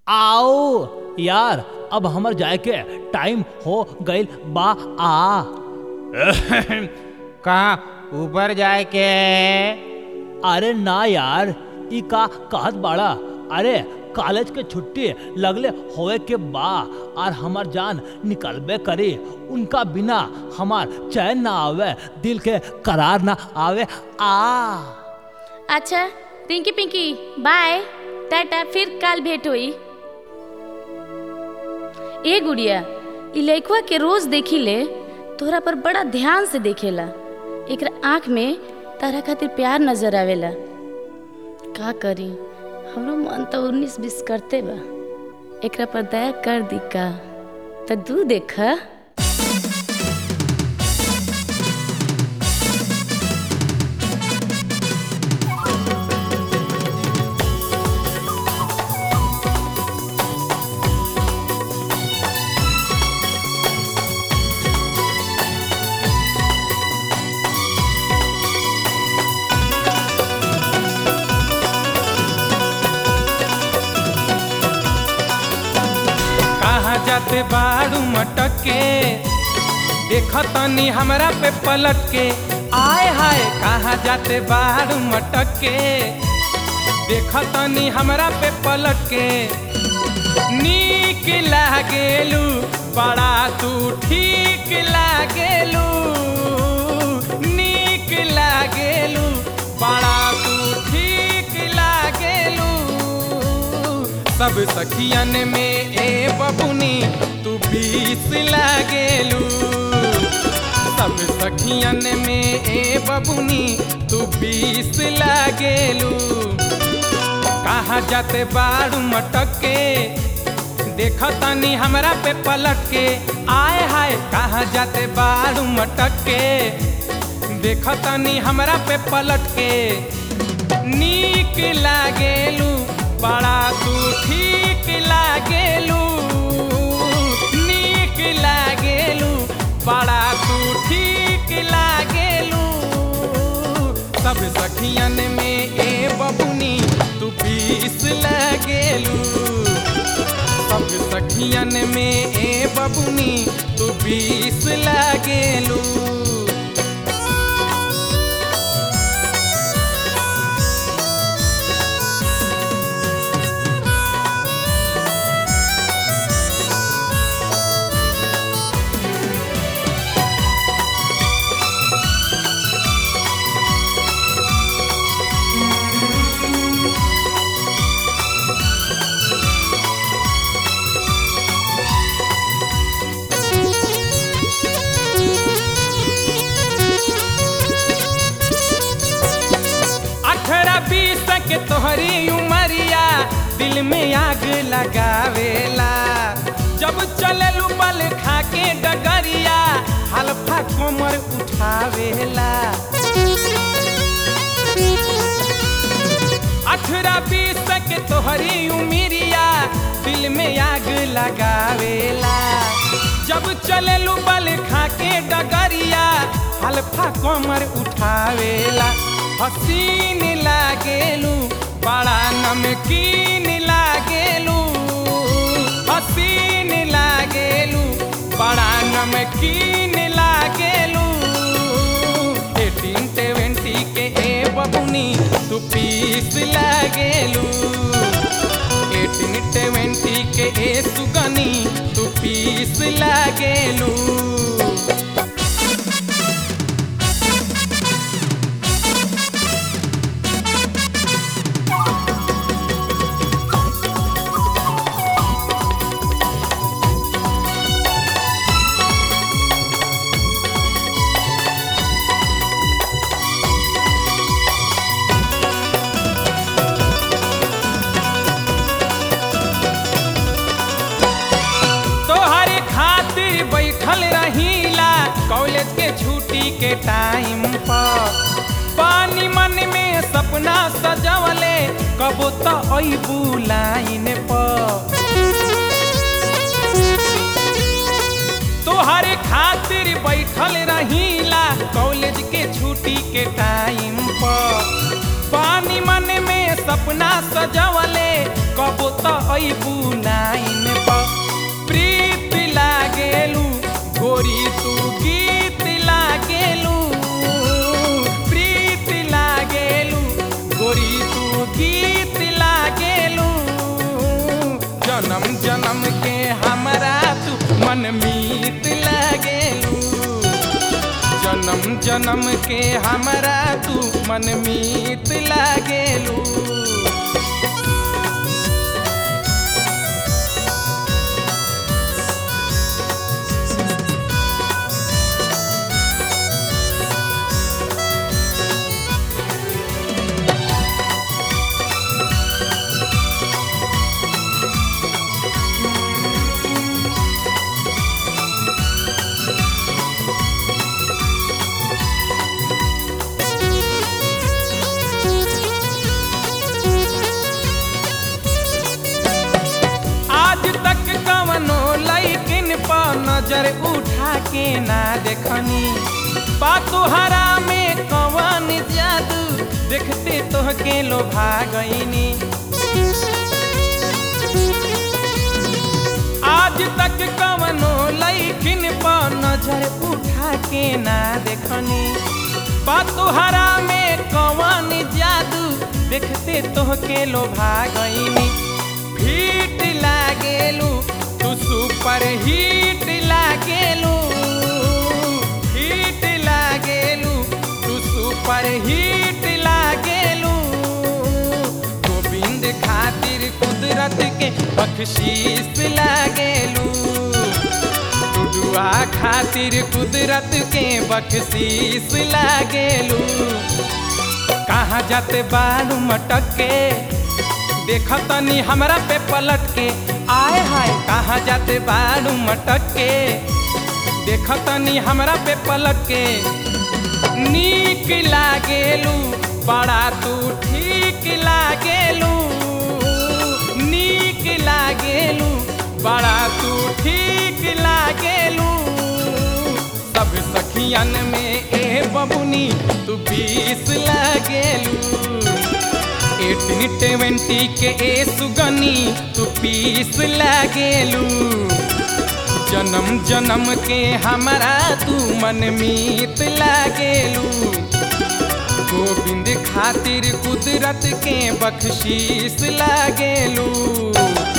आओ यार अब हमर जाए के टाइम हो गइल बा आ कहाँ ऊपर जाए के अरे ना यार ई का कहत बाड़ा अरे कॉलेज के छुट्टी लगले होए के बा और हमार जान निकलबे करी उनका बिना हमार चैन ना आवे दिल के करार ना आवे आ अच्छा रिंकी पिंकी बाय टाटा फिर काल भेंट होई ए गुड़िया ई लइकवा के रोज देखी ले तोहरा पर बड़ा ध्यान से देखेला एकरा आँख में तारा खातिर प्यार नजर आवेला का करी हमरो मन तो उन्नीस बीस करते बा एकरा पर दया कर दी का त तू देखा कहाँ जाते बाड़ू मटक के देखतनी हमरा पे पलट के आय हाय कहाँ जाते बाड़ू मटक के देखतनी हमरा पे पलट के नीक लागेलू बड़ा तू ठीक लागेलू नीक लागेलू बड़ा तू ठीक लागेलू सब सखियन में ए बबुनी तू बीस लागेलू सब सखियन में ए बबुनी तू बीस लागेलू कहाँ जाते बाड़ू मटक के देखतानी हमरा पे पलट के आय हाय कहाँ जाते बाड़ू मटक के देखतानी हमरा पे पलट के नीक लागेलू बड़ा तू ठीक लागेलू नीक लागेलू बड़ा तू ठीक लागेलू सब सखियन में ए बबुनी तू बीस लागेलू सब सखियन में ए बबुनी तू बीस लागेलू अठारह बीस के तोहरी उमरिया दिल में आग लगावेला जब चललू बल खा के डगरिया हल्फा कोमर उठावेला अठारह बीस के तोहरी उमरिया दिल में आग लगावेला जब चललू बल खा के डगरिया हल्फा कोमर उठावेला हसीन लागेलू बड़ा नमकीन लागेलू हसीन लागेलू बड़ा नमकीन लागेलू एटीन ट्वेंटी के ए बबुनी तू पीस लागेलू एटीन ट्वेंटी के ए सुगनी तू पीस लागेलू तोहरे खातिर बैठल रहीला कॉलेज के छुट्टी के टाइम पर पानी मन में सपना सजवले कबो तो अबू लाइन पर तोहरे खातिर बैठल रहीला कॉलेज के छुट्टी के टाइम पर पानी मन में सपना सजवले कबो तो अबू जन्म के हमरा तू मन मीत लागेलू जन्म जन्म के हमरा तू मन मीत लागेलू आज तक कवनो लैकिन पर नजर उठा के ना देखनी पातोहरा में कवन जादू देखते तोहके लोभा गईनी आज तक कवनो लैकिन पर नजर उठा के ना देखनी पातोहरा में कवन जादू देखते तोहके लोभा गईनी फीट लागेलू तू सुपर हिट लागेलू हिट लागेलू तू सुपर हिट लागेलू गोविंद खातिर कुदरत के बख्शीश लागेलू टुडुआ खातिर कुदरत के बख्शीश लागेलू कहाँ जाते बालू मटक के देखतनी हमरा पे पलट के आए हाय कहाँ जाते बालू मटक के देखतनी हमरा पे पलट के नीक लागेलू बड़ा तू ठीक लागेलू नीक लागेलू बड़ा तू ठीक लागेलू सब सखियन में ए बबुनी तू बीस लागेलू एटीन ट्वेंटी के ए सुगनी तू पीस लागेलू जन्म जन्म के हमरा तू मन मीत लागेलू गोविंद खातिर कुदरत के बख्शीश लागेलू